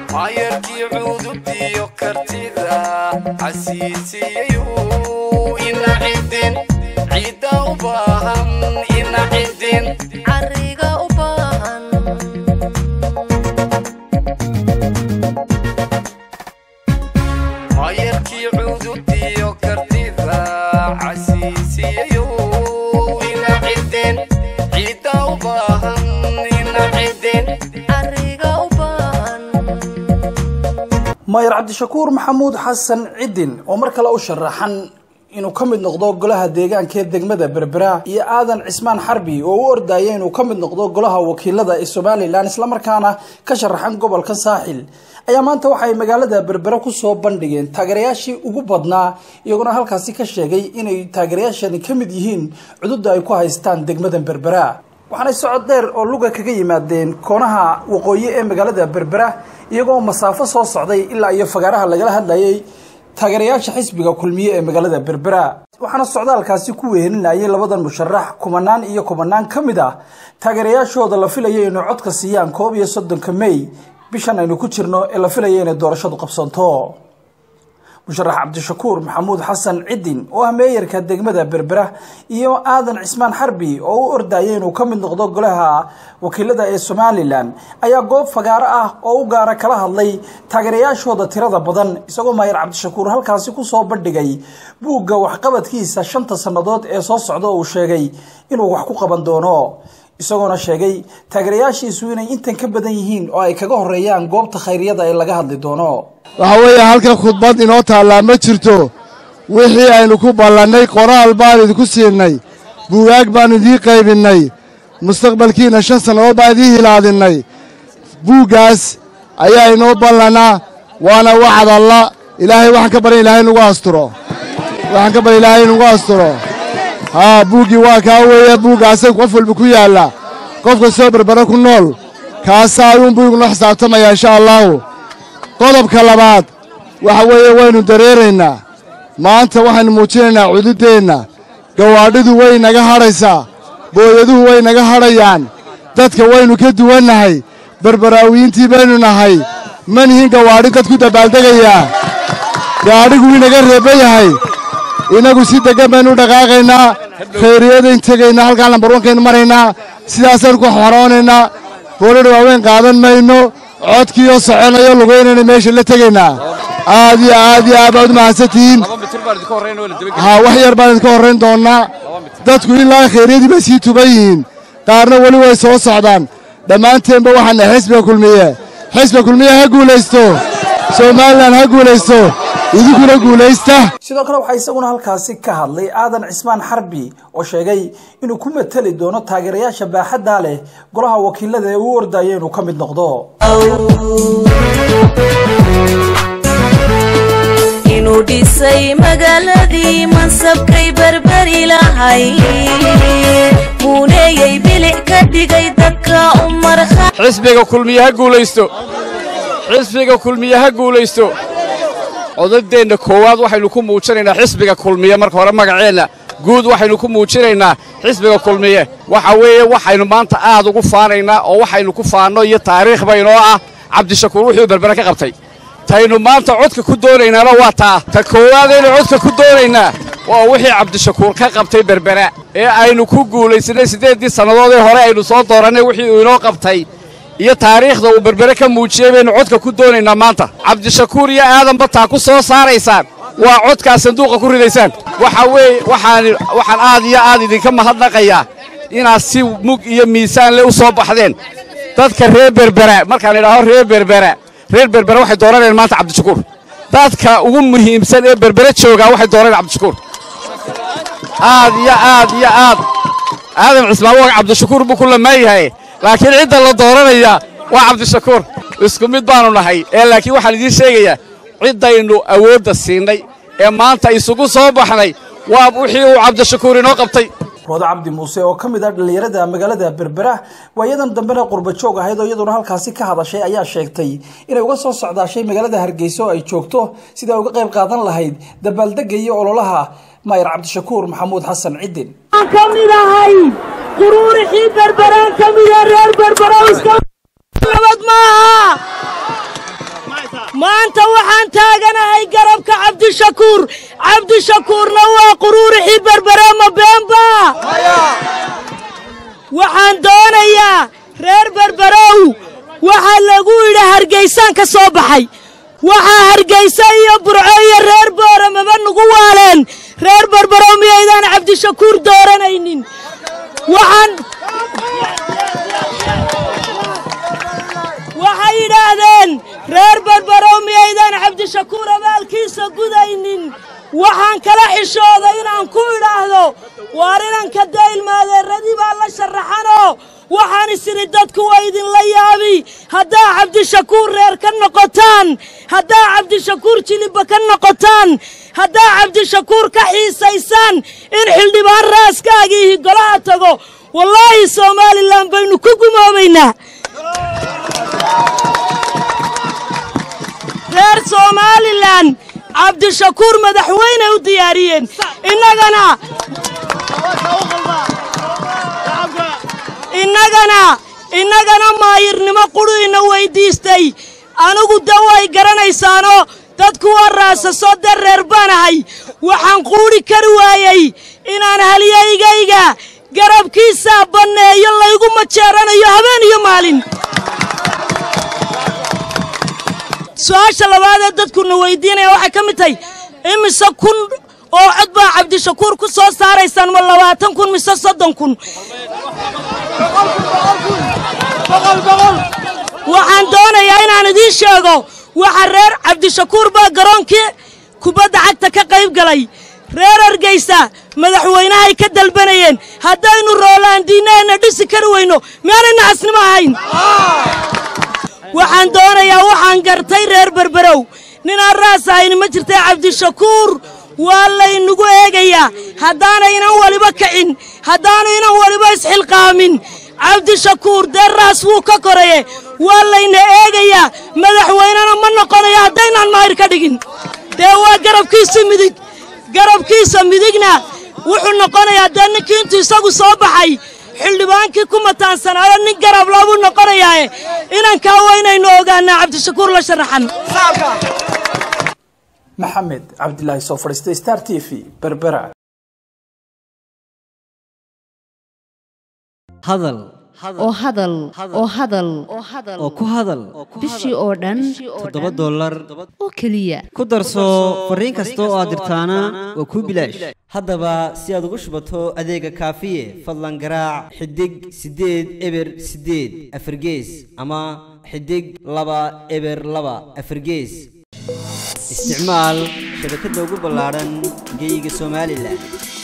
maayarkii cududiyo kartida casiisiyayu ina cidin ciidda u baahan ina cidin cariga u baahan maayarkii cududiyo kartida casiisiyayu ina cidin ciidda u baahan ina cidin cariga u baahan maayar cabdishakuur maxamuud xasan cidin oo mar kale u sharaxan inuu ka mid noqdo golaha deegaanka ee degmada berbera iyo aadan cismaan xarbi oo u ordaya inuu ka mid noqdo golaha wakiilada ee somalilan islamarkaana ka sharaxan gobolka saaxil ayaa maanta waxaay magaalada berbera kusoo bandhigeen taageerayaashii ugu badnaa iyaguna halkaasi ka sheegay inay taageerayaashani ka mid yihiin cududa ay ku haystaan degmada berbera waxaanay socod dheer oo luga kaga yimaadeen koonaha waqooyi ee magaalada berbera iyagoo masaafo soo socday ilaa iyo fagaaraha lagala hadlayay taageerayaasha xisbiga kulmiye ee magaalada berbera waxaana socdaalkaasi ku wehelinayay labadan musharax kumanaan iyo kumanaan ka mid ah taageerayaashooda la filayo inay codka siiyaan koob iyo soddonka mey bishan aynu ku jirno ee la filayo inay doorashadu qabsanto musharax cabdishakuur maxamuud xasan cidin oo ah meeyarka degmada berbera iyo aadan cismaan xarbi oo u ordaya inuu ka mid noqdo golaha wakiilada ee somalilan ayaa goob fagaaro ah oo u gaara kala hadlay taageerayaashooda tirada badan isagoo maayar cabdishakuur halkaasi kusoo bandhigay buugga waxqabadkiisa shanta sannadood ee soo socda uu sheegay inuu wax ku qaban doono isagoona sheegay taageerayaashiisu inay intan ka badan yihiin oo ay kaga horeeyaan goobta khayriyada ee laga hadli doono waxaa weeye halkan khudbad inoo taallaa ma jirto wixii aynu ku ballannay qoraal baan idinku siinay buugaag baannu idiin qaybinnay mustaqbalkiinna shan sannadood baan idiin hilaadinnay buuggaas ayaa inoo ballannaa waana wacad alla ilaahay waxaan ka baryan ilahay inugu asturo waxaan ka baryan ilaahay inugu asturo haa buuggii waa kaa weeye buuggaasay qof walba ku yaalla qof kastoo berbera ku nool kaasaa ayuunbuu igula xisaabtamayaa insha allaahu qodobka labaad waxa weeye waynu dareeraynaa maanta waxaynu muujinaynaa cududdeenna gawaadhidu way naga hadhaysaa booyaduhu way naga hadhayaan dadka waynu ka duwannahay berberaawiyiintii baynu nahay ma nihin gawaadhi dad ku dabaaldegayaa gaadhigu inaga reebba yahay innagu si deggan baynu u dhaqaaqaynaa khayriyadayn tegaynaa halkaa lambarwankaynu maraynaa sidaasaynu ku xoroonaynaa boolidha waaweyn qaadan mayno codkiioo soconayo lugaynayna meesha la tegaynaa aad iyo aad iyo aad baad u mahadsantihiin haa wax yar baan idinka horrayn doonnaa dadku ilaa khayryadii bay sii tuban yihiin qaarna weli way soo socdaan dhammaanteenba waxaana xisbiga kulmiye xisbiga kulmiye ha guulaysto somalilan ha guulaysto idinkuna guulaysta sidoo kale waxaa isaguna halkaasi ka hadlay aadan cismaan xarbi oo sheegay inuu ku mateli doono taageerayaasha baaxaddaa leh golaha wakiilada ee uu ordaya inuu ka mid noqdo inuu dhisay magaaladii mansabkay berberi lahay muuneeyey bilic ka dhigay dadka u markha xisbiga kulmiye ha guulaysto xisbiga kulmiye ha guulaysto codadeenna koowaad waxaynu ku muujinaynaa xisbiga kulmiye marka hore magaceenna guud waxaynu ku muujinaynaa xisbiga kulmiye waxa weeye waxaynu maanta aad ugu faanaynaa oo waxaynu ku faanno iyo taariikh baynoo ah cabdishakuur wuxuu berbera ka qabtay taynu maanta codka ku doonaynaana waa taa ta koowaadaynu codka ku doonaynaa waa wixii cabdishakuur ka qabtay berbera ee aynu ku guulaysanay siddeeddii sannadoodee hore aynu soo doorannay wixii uu inoo qabtay iyo taariikhda uu berbere ka muujiyey baynu codka ku doonaynaa maanta cabdishakuur iyo aadanba taa ku soo saaraysaan waa codkaa sanduuqa ku ridaysaan waxa weeye waxaan waxaan aad iyo aad idinka mahadnaqayaa inaad si mug iyo miisaan le u soo baxdeen dadka reer berbera markaan idhaaho reer berbera reer berbera waxay dooranayaan maanta cabdishakuur dadka ugu muhiimsan ee berbere joogaa waxay dooranayaan cabdishakuur aad iyo aad iyo aad aadan cismaan waa cabdishakuur buu ku lamaan yahay laakiin cidda la dooranaya waa cabdishakuur isku mid baannu nahay ee laakiin waxaan idiin sheegayaa ciddaynu awoodda siinay ee maanta isugu soo baxnay waa wixii uu cabdishakuur inoo qabtay roodo cabdi muuse oo ka mid ah dhallinyarada magaalada berbera waayadan dambena qurba joog ahayd oo iyaduna halkaasi ka hadashay ayaa sheegtay inay uga soo socdaashay magaalada hargeysa oo ay joogto sida ay uga qayb qaadan lahayd dabaaldega iyo ololaha maayar cabdishakuur maxamuud xasan cidin aan ka mid ahay quruurixii berberaan ka mida reer berberow iska nabad maaha maanta waxaan taaganahay garabka cabdishakuur cabdishakuurna waa quruurixii berbereema beenba waxaan doonayaa reer berberow waxaa lagu yidhi hargaysaan ka soo baxay waxaa hargaysa iyo burco iyo reer booramaba nugu waaleen reer berberow miyaydaan cabdishakuur dooranaynin waxaan waxay yidhaahdeen reer berberow miyaydaan cabdishakuur abaalkiisa gudaynin waxaan kala xishooday inaan ku idhaahdo waar inanka daylmaadeeradii baa la sharaxanoo waxaan isidhi dadku waa idinla yaabi haddaa cabdishakuur reer ka noqotaan haddaa cabdishakuur jilibba ka noqotaan haddaa cabdishakuur ka xiisaysaan in xildhibaan raaskaagiihi golaha tago wallaahi somalilan baynu ku gumoobaynaa reer somalilan cabdishakuur madaxweyney u diyaariyeen innagana innagana innagana maayirnimo qudhiina weyddiistay anigu da way garanaysaanoo dadku waa raasaso dee reer baan ahay waxaan quudhi kari waayey inaan halyaygayga garabkiisaa banneeyo laygu majeeranayo habeen iyo maalin su-aasha labaadee dadkuna weyddiinaya waxay ka mid tahay imise kun oo cod baa cabdishakuur ku soo saaraysaan ma labaatan kun mise soddon kun waxaan doonayaa inaan idiin sheego waxa reer cabdishakuur baa garoonkii kubadda cagta ka qayb galay reer hargaysa madaxweynahay ka dalbanayeen haddaynu roolaandiinaheenna dhisi kari weyno miyaanay nacasnimo ahayn waxaan doonayaa waxaan gartay reer berberow ninaan raas ahayni ma jirtay cabdishakuur waa laynagu eegayaa haddaana inan waliba kicin haddaanu inan waliba isxilqaamin cabdishakuur dee raas wuu ka koraye waa layna eegayaa madaxweynena ma noqonayo haddaynaan maayir ka dhigin dee waa garabkiisa midig garabkiisa midigna wuxuu noqonayaa dee ninkii intuu isagu soo baxay xildhibaankii ku mataansanaayo nin garab laabuu noqonayaae inankaa waa inaynu ogaanaa cabdishakuur la sharaxan maxamed cabdilaahi soo fadhiistay star t v berbera hadal oo hadal oo hadal oo ku hadal bishii oo dhan toddoba dollar oo keliya ku darso fariin kasta oo aad dirtaana waa kuu bilaash haddaba si aad ugu shubato adeega kaafiye fadlan garaac xidig siddeed eber siddeed afargees ama xidig laba eber laba afargees isticmaal shabakadda ugu ballaadhan geyga somalilan